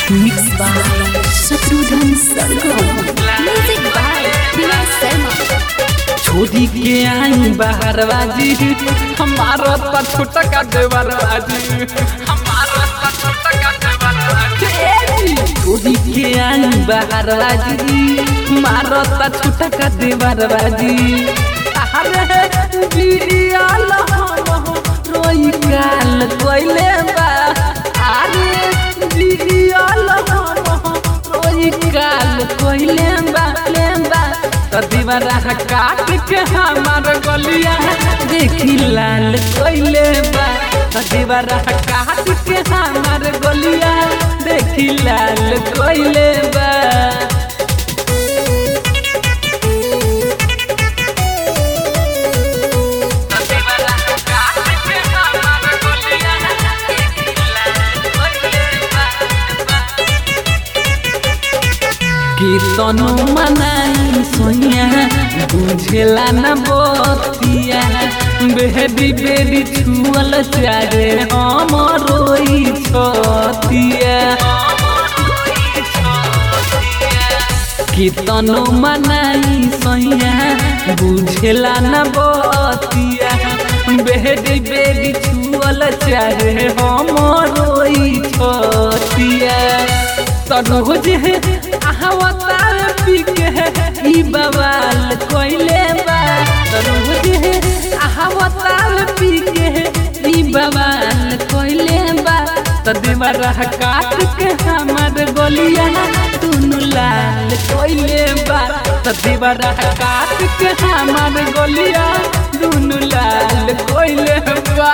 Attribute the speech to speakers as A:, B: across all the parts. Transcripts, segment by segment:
A: Mixed by Shatrudhan Sargam. Music by Vinay Sharma.
B: छोड़ी के आई बाहर बाजी हमारा तो छोटा का देवर बाजी हमारा तो छोटा का देवर बाजी छोड़ी के आई बाहर बाजी हमारा तो छोटा का देवर बाजी अरे बियाल हम रोई काल कोइले बा अरे बियाल हम रोई काल कोइले बा लेम्बा दीवारा काट के हमार गलिया देखी लाल कोइले बा दीवारा काट के हमार गलिया देखी लाल कोइले बा दीवारा काट के हमार गलिया देखी लाल कोइले बा कीर्तन मनाई सोइया बुझेला न बतिया बेहदी बेदी छुअल चारे हम रोई छतिया कीर्तन मनाई सोइया बुझेला न बतिया बेहदी बेदी छुअल चारे हम रोई छतिया तरोज है अहवतार पीके ई बवाल कोइले बा तरोज है अहवतार पीके ई बवाल कोइले बा तदेवरा काट के हमर गोलिया दुनु लाल कोइले बा तदेवरा काट के हमर गोलिया दुनु लाल कोइले बा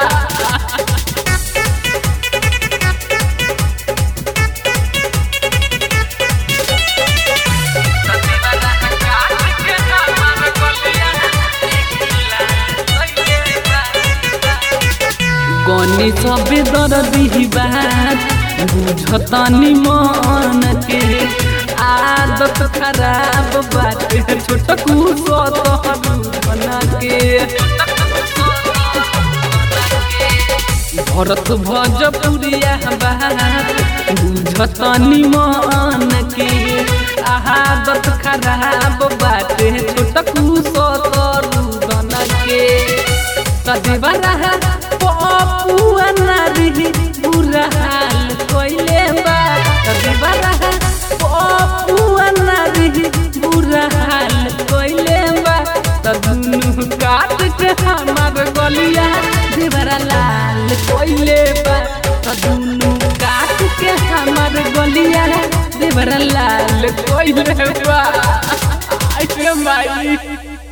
B: गनी सबे दर्दी बात बुझतनी मन के आदत खराब बाटे छोटकू सतहरू बना के भरत भोजपुरिया बात बुझतनी मन के आदत खराब बाटे छोटकू सतरू बना के कदेवरा पपुआ नारी बुरा हाल कोइले बा कदेवरा पपुआ नारी बुरा हाल कोइले बा तदुनु काट के हमार गलिया देवरा लाल कोइले बा तदुनु काट के हमार गलिया देवरा लाल कोइले बा आई माई